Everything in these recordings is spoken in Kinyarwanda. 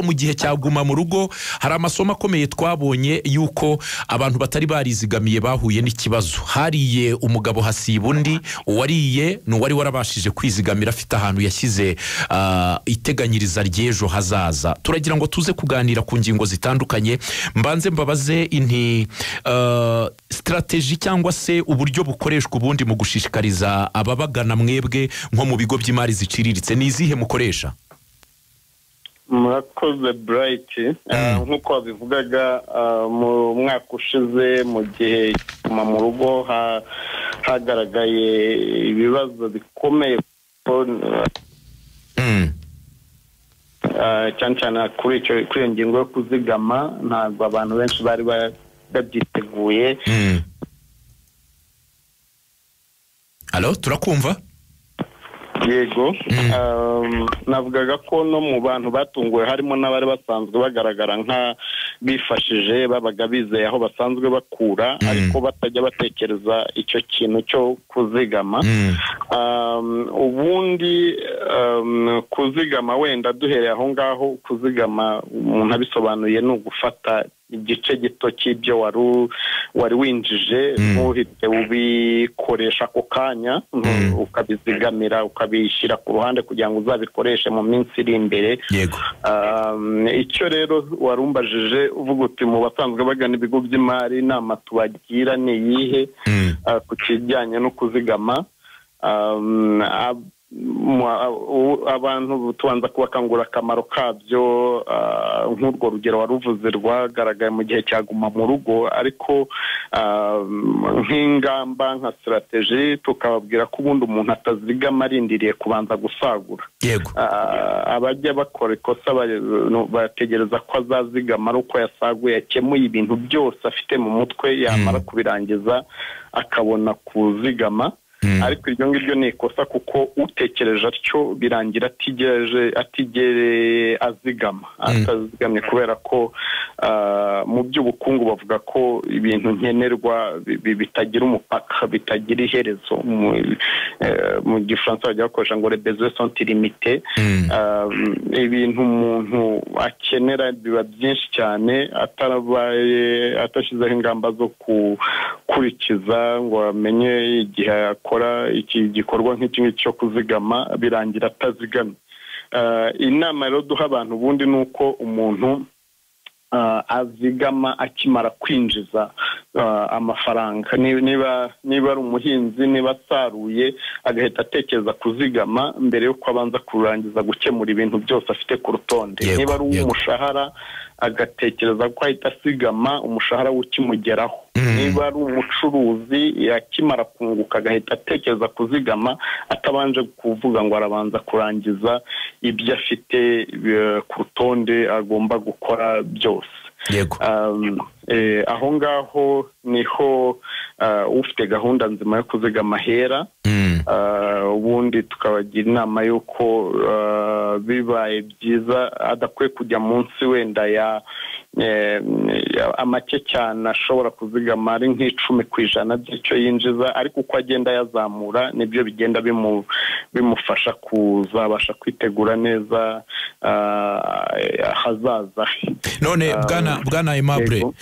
mu gihe cya guma mu rugo hari amasomo akomeye twabonye y'uko abantu batari barizigamiye bahuye n'ikibazo hariye umugabo hasiba undi uwariye ni uwari warabashije kwizigamira afite ahantu yashyize ah, iteganyiriza ry'ejo hazaza turagira ngo tuze kuganira ku ngingo zitandukanye mbanze mbabaze inti ah, sitarateji cyangwa se uburyo bukoreshwa ubundi mu gushishikariza ababagana mwebwe nko mu bigo by'imari ziciriritse ni izihe mukoresha murakoze burayiti Ah, nk'uko wabivugaga ah, mu mwaka ushize mu gihe kuguma mu rugo ha- hagaragaye ibibazo bikomeye Mm. ah, cyane cyane kuri icyo- kuri iyo ngingo yo kuzigama ntabwo abantu benshi bari ba- babyiteguye Mm. alo turakumva yego Um, navugaga ko no mu bantu batunguwe harimo n'abari basanzwe bagaragara nka bifashije babaga bizeye aho basanzwe bakura Mm. ariko batajya batekereza icyo kintu cyo kuzigama Mm. Um, ubundi um, kuzigama wenda duhereye aho ngaho kuzigama umuntu abisobanuye ni ugufata igice gito cy'ibyo wari u- wari winjije Mm. ntuhite ubikoresha ako kanya Mm. ukabizigamira ukabishyira ku ruhande kugira ngo uzabikoreshe mu minsi iri imbere yego Um, icyo rero warumbajije uvuga uti mu basanzwe bagana ibigo by'imari inama tubagira ni iyihe Mm. ah, ku kijyanye no kuzigama Um, ab- mu- ah, u- abantu tubanza kubakangurira akamaro kabyo ah, nk'urwo rugero waruvuze rwagaragaye mu gihe cya guma mu rugo ariko um, nk'ingamba nka sitarateji tukababwira ko ubundi umuntu atazigama arindiriye kubanza gusagura yego Ah, abajya bakora ikosa ba- no, bategereza ko azazigama ari uko yasaguye yakemuye ibintu byose afite mu mutwe yamara kubirangiza akabona kuzigama Mm. ariko iryo ngiryo ni ikosa kuko utekereje atyo birangira atigereje atigere azigama atazigamye kubera ko ah, mu by'ubukungu bavuga ko ibintu nkenerwa bi- bi- bitagira umupaka bitagira iherezo mu, eh, mu gifaransa bajya bakoresha ngo rebezo sonti limite Mm. Ah, ibintu umuntu akenera biba byinshi cyane atarabaye adashyizeho ingamba zo gukurikiza ngo amenye igihe akora iki gikorwa nk'iki ngiki cyo kuzigama birangira atazigamye Ah, inama rero duha abantu ubundi ni uko umuntu ah, azigama akimara kwinjiza ah, amafaranga Ni- niba niba ari umuhinzi niba asaruye agahita atekereza kuzigama mbere y'uko abanza kurangiza gukemura ibintu byose afite ku rutonde Yego, niba ari yego. uw'umushahara agatekereza ko ahita asigama umushahara we ukimugeraho Mm. niba ari umucuruzi yakimara kunguka agahita atekereza kuzigama atabanje kuvuga ngo arabanza kurangiza ibyo afite eh, ku rutonde agomba gukora byose yego Um, eh, aho ngaho niho ah, ufite gahunda nzima yo kuzigama hera Mm. Ah, ubundi tukabagira inama y'uko ah, bibaye byiza adakwiye kujya munsi wenda ya eh, ya- make cyane ashobora kuzigama ari nk'icumi ku ijana by'icyo yinjiza ariko uko agenda yazamura nibyo bigenda bimu- bimufasha kuzabasha kwitegura neza ah, ahazaza he none Ah, bwana bwana aimable yego.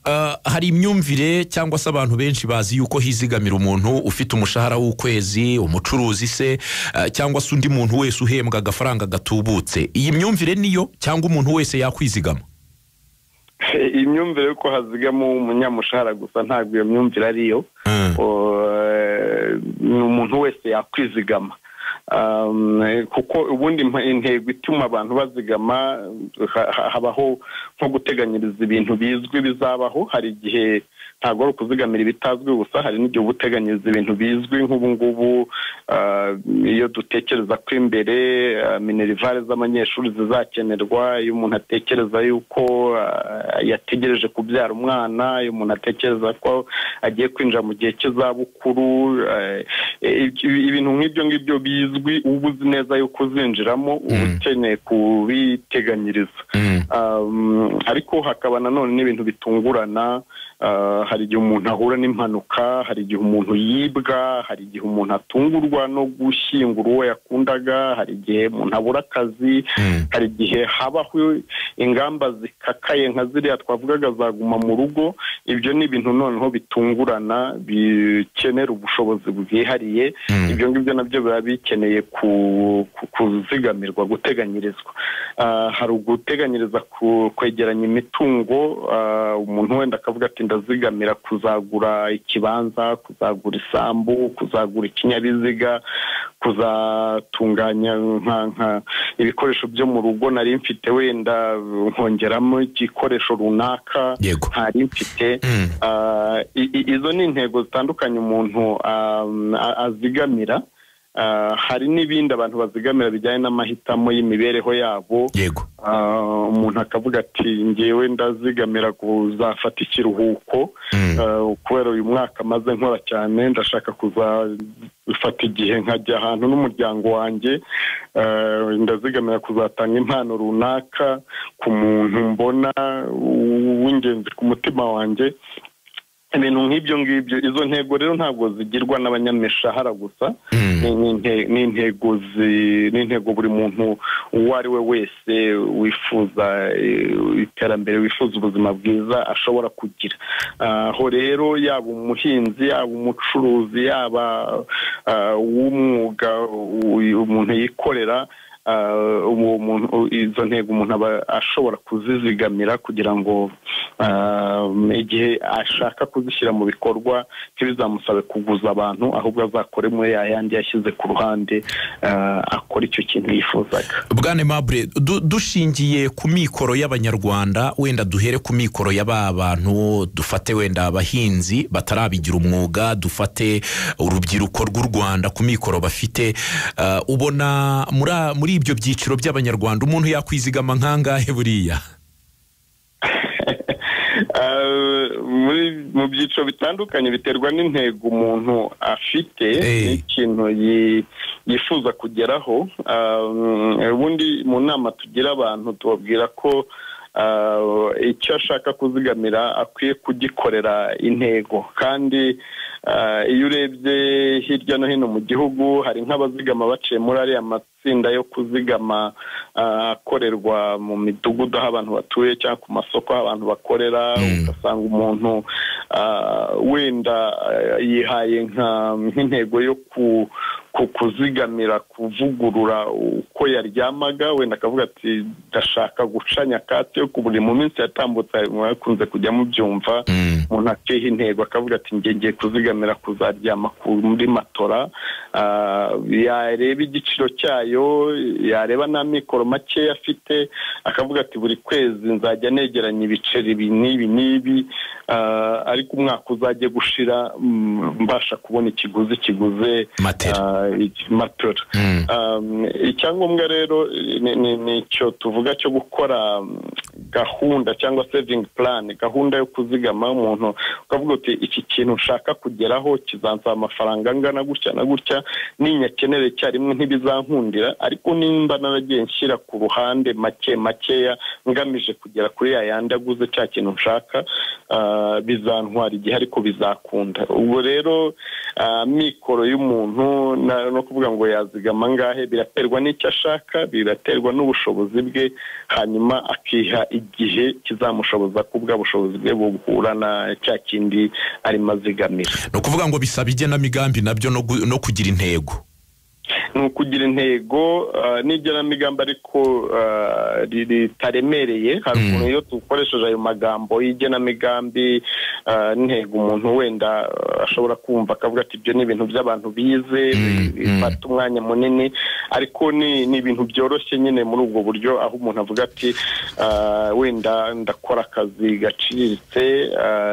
Ah, hari imyumvire cyangwa se abantu benshi bazi yuko hizigamira umuntu ufite umushahara w'ukwezi umucuruzi se ah, cyangwa se undi muntu wese uhembwa agafaranga gatubutse iyi myumvire niyo cyangwa umuntu wese yakwizigama imyumvire y'uko hazigama umunyamushahara gusa ntabwo iyo myumvire ariyo Mm. Eh, ni umuntu wese yakwizigama Um, kuko ubundi impa- intego ituma abantu bazigama ha- ha- habaho nko guteganyiriza ibintu bizwi bizabaho hari igihe ntabwo ari ukuzigamira ibitazwi gusa hari n'igihe uba uteganyiriza ibintu bizwi nk'ubu ngubu ah, iyo dutekereza ko imbere ah, minerivare z'abanyeshuri zizakenerwa iyo umuntu atekereza yuko ah, yategereje kubyara umwana iyo umuntu atekereza ko agiye kwinjira mu gihe cy'izabukuru eh, ibi- ibintu nk'ibyo ngibyo bizwi uba uzi neza yuko uzinjiramo uba Mm. ukeneye kubiteganyiriza Mm. Um, ariko hakaba nanone n'ibintu bitungurana uh, hari igihe umuntu ahura n'impanuka hari igihe umuntu yibwa hari igihe umuntu atungurwa no gushyingura uwo yakundaga hari igihe umuntu abura akazi Mm. hari igihe habaho ingamba zikakaye nka ziriya twavugaga zaguma mu rugo ibyo ni ibintu noneho bitungurana bikenera ubushobozi bwihariye ibyo ngibyo nabyo biba bikeneye kuzigamirwa guteganyirizwa hari uguteganyiriza kwegeranya imitungo umuntu wenda akavuga ati ndazigamira kuzagura ikibanza kuzagura isambu kuzagura ikinyabiziga kuzatunganya ibikoresho byo mu rugo nari mfite wenda nkongeramo igikoresho runaka ntari mfite izo ni intego zitandukanye umuntu azigamira hari n'ibindi abantu bazigamira bijyanye n'amahitamo y'imibereho yabo umuntu akavuga ati ngewe ndazigamira kuzafata ikiruhuko kubera uyu mwaka maze nkora cyane ndashaka kuzafata igihe nkajya ahantu n'umuryango wanjye ndazigamira kuzatanga impano runaka ku muntu mbona w'ingenzi ku mutima wanjye ibintu nk'ibyo ngibyo izo ntego rero ntabwo zigirwa n'abanyamishahara gusa ni intego buri muntu uwo ari we wese wifuza iterambere wifuza ubuzima bwiza ashobora kugira aho rero yaba umuhinzi yaba umucuruzi yaba uw'umwuga umuntu yikorera izo ntego umuntu aba ashobora kuzizigamira kugira ngo igihe ashaka kuzishyira mu bikorwa ntibizamusabe kuguza abantu ahubwo azakore muri ya yandi yashyize ku ruhande akora icyo kintu yifuzaga bwane mabure dushingiye ku mikoro y'abanyarwanda wenda duhere ku mikoro y'aba bantu dufate wenda abahinzi batarabigira umwuga dufate urubyiruko rw'u rwanda ku mikoro bafite ubona muri ibyo byiciro by'abanyarwanda umuntu yakwizigama nk'angahe buriya mu byiciro bitandukanye biterwa n'intego umuntu afite n'ikintu yifuza kugeraho ubundi mu nama tugira abantu tubabwira ko icyo ashaka kuzigamira akwiye kugikorera intego kandi iyo urebye hirya no hino mu gihugu hari nk'abazigama baciye muri ariya matsinda yo kuzigama akorerwa mu midugudu aho abantu batuye cyangwa ku masoko aho abantu bakorera ugasanga umuntu wenda yihaye nk'intego yo ku kuzigamira kuvugurura uko yaryamaga wenda akavuga ati ndashaka guca nyakatsi yo kubura mu minsi yatambutse akunze kujya mubyumva umuntu aciyeho intego akavuga ati ngiye kuzigamira kuzaryama muri matora yareba igiciro cyayo yareba nta mikoro makeya afite akavuga ati buri kwezi nzajya negeranya ibiceri ibi n'ibi n'ibi ariko umwaka uzajya gushira mbasha kubona ikiguzi kiguze matera matora icyangombwa rero ni icyo tuvuga cyo gukora gahunda cyangwa sevingi purani gahunda yo kuzigama umuntu ukavuga uti iki kintu nshaka kugeraho kizansaba amafaranga angana gutya na gutya ninyakenere icyarimwe ntibizankundira ariko nimba naragiye nshyira ku ruhande make makeya ngamije kugera kuri ya yandi aguze cya kintu nshaka bizantwara igihe ariko bizakunda ubwo rero mikoro y'umuntu no kuvuga ngo yazigama angahe biraterwa n'icyo ashaka biraterwa n'ubushobozi bwe hanyuma akiha igihe kizamushoboza ko ubwa bushobozi bwe buhura na cya kindi arimo azigamira ni ukuvuga ngo bisaba igenamigambi nabyo no kugira intego ni ukugira intego n'igenamigambi ariko ritaremereye hari ukuntu iyo dukoresheje ayo magambo y'igenamigambi n'intego umuntu wenda ashobora kumva akavuga ati ibyo ni ibintu by'abantu bize bifata umwanya munini ariko ni ibintu byoroshye nyine muri ubwo buryo aho umuntu avuga ati wenda ndakora akazi gaciriritse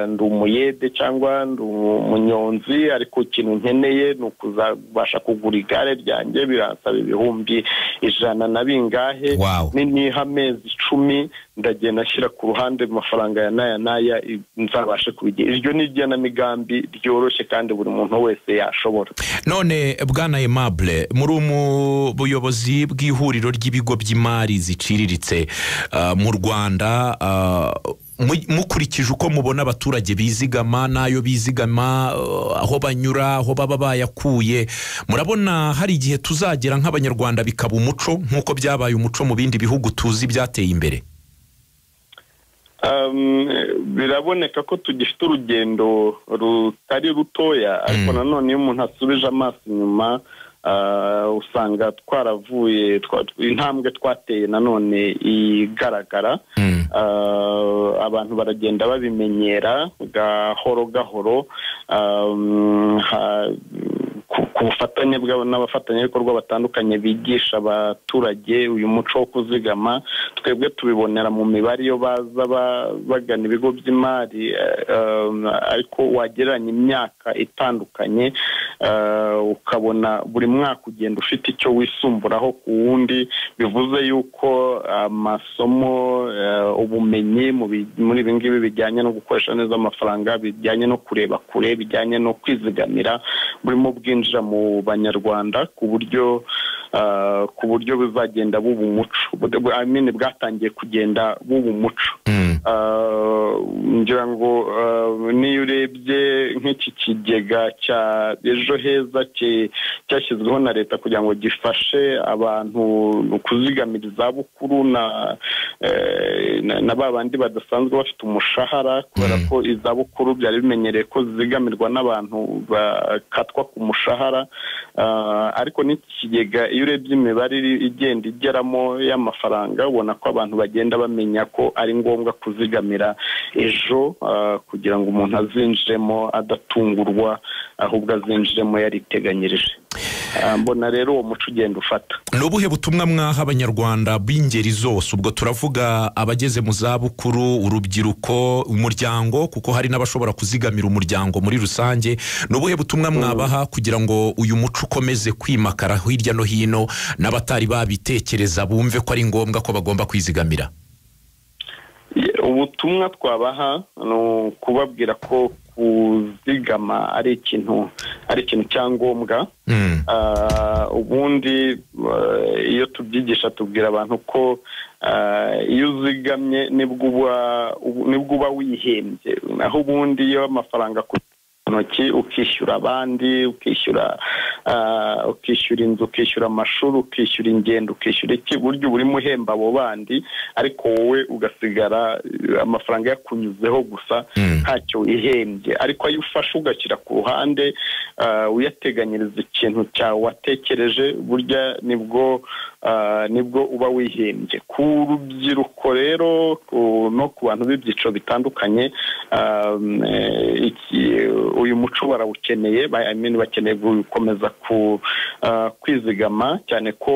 ndi umuyede cyangwa ndi umunyonzi ariko ikintu nkeneye ni ukuzabasha kugura igare ryanjye biransaba ibihumbi ijana na bingahe niha amezi icumi ndagenda ashyira ku ruhande amafaranga ya n'aya n'aya nzabashe kubigira iryo ni igenamigambi ryoroshye kandi buri muntu wese yashobora none bwana emabure muri buyobozi bw'ihuriro ry'ibigo by'imari ziciriritse mu rwanda mukurikije uko mubona abaturage bizigama n'ayo bizigama aho banyura aho baba bayakuye murabona hari igihe tuzagera nk'abanyarwanda bikaba umuco nk'uko byabaye umuco mu bindi bihugu tuzi byateye imbere biraboneka ko tugifite urugendo rutari rutoya ariko nanone iyo umuntu asubije amaso inyuma usanga twaravuye intambwe twateye nanone igaragara abantu baragenda babimenyera gahoro gahoro ku bufatanye n'abafatanyabikorwa batandukanye bigisha abaturage uyu muco wo kuzigama twebwe tubibonera mu mibare iyo baza bagana ibigo by'imari ariko wagereranya imyaka itandukanye ukabona buri mwaka ugenda ufite icyo wisumburaraho ku wundi bivuze yuko amasomo ubumenyi muri ibi ngibi bijyanye no gukoresha neza amafaranga bijyanye no kureba kure bijyanye no kwizigamira burimo bwinjira mu banyarwanda ku buryo ku buryo buzagenda buba umuco bwatangiye kugenda buba umuco ngira ngo niyo urebye nk'iki kigega cya ejo heza cyashyizweho na leta kugira ngo gifashe abantu kuzigamira izabukuru na ba bandi badasanzwe bafite umushahara kubera ko izabukuru byari bimenyereye ko zigamirwa n'abantu bakatwa ku mushahara ariko n'ikigega iyo urebye imibare igenda igeramo y'amafaranga ubona ko abantu bagenda bamenya ko ari ngombwa kuzigamira ejo kugira ngo umuntu azinjiremo adatungurwa ahubwo azinjiremo yariteganyirije mbona rero uwo muco ugenda ufata ni ubuhe butumwa mwaha abanyarwanda b'ingeri zose ubwo turavuga abageze mu zabukuru urubyiruko umuryango kuko hari n'abashobora kuzigamira umuryango muri rusange ni ubuhe butumwa mwabaha kugira ngo uyu muco ukomeze kwimakara hirya no hino n'abatari babitekereza bumve ko ari ngombwa ko bagomba kwizigamira ubutumwa twabaha ni ukubabwira ko kuzigama ari ikintu ari ikintu cyangombwa ubundi iyo tubyigisha tubwira abantu ko iyo uzigamye nibwo uba wihembye naho ubundi iyo amafaranga ntoki ukishyura abandi ukishyura ukishyura inzu ukishyura amashuri ukishyura ingendo ukishyura iki buryo burimo uhemba abo bandi ariko wowe ugasigara amafaranga yakunyuzeho gusa ntacyo wihembye ariko ayo ufashe ugashyira ku ruhande uyateganyiriza ikintu cyawe watekereje burya nibwo nibwo uba wihembye ku rubyiruko rero no ku bantu b'ibyiciro bitandukanye uyu muco barawukeneye bakeneye gukomeza kwizigama cyane ko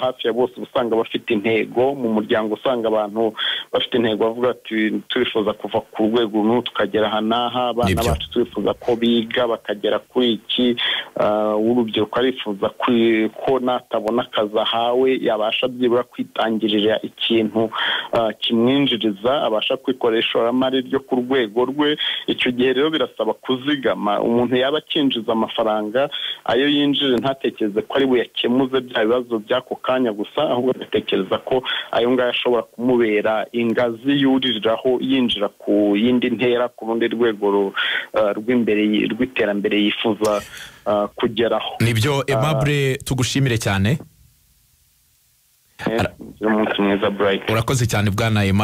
hafi ya bose usanga bafite intego mu muryango usanga abantu bafite intego bavuga turifuza kuva ku rwego rumwe tukagera aha n'aha abana bacu turifuza ko biga bakagera kuri iki urubyiruko arifuza ko natabona akazi ahawe yabasha byibura kwitangirira ikintu kimwinjiriza abasha kwikorera ishoramari ryo ku rwego rwe icyo gihe rero birasaba kuzigama umuntu yaba akinjiza amafaranga ayo yinjije ntatekereze ko ari buyakemuze bya bibazo by'ako kanya gusa ahubwo agatekereza ko ayo ngayo ashobora kumubera ingazi yuririraho yinjira ku yindi ntera ku rundi rwego rw'imbere rw'iterambere yifuza kugeraho nibyo emabure tugushimire cyane umunsi mwiza burayiti urakoze cyane bwana emabure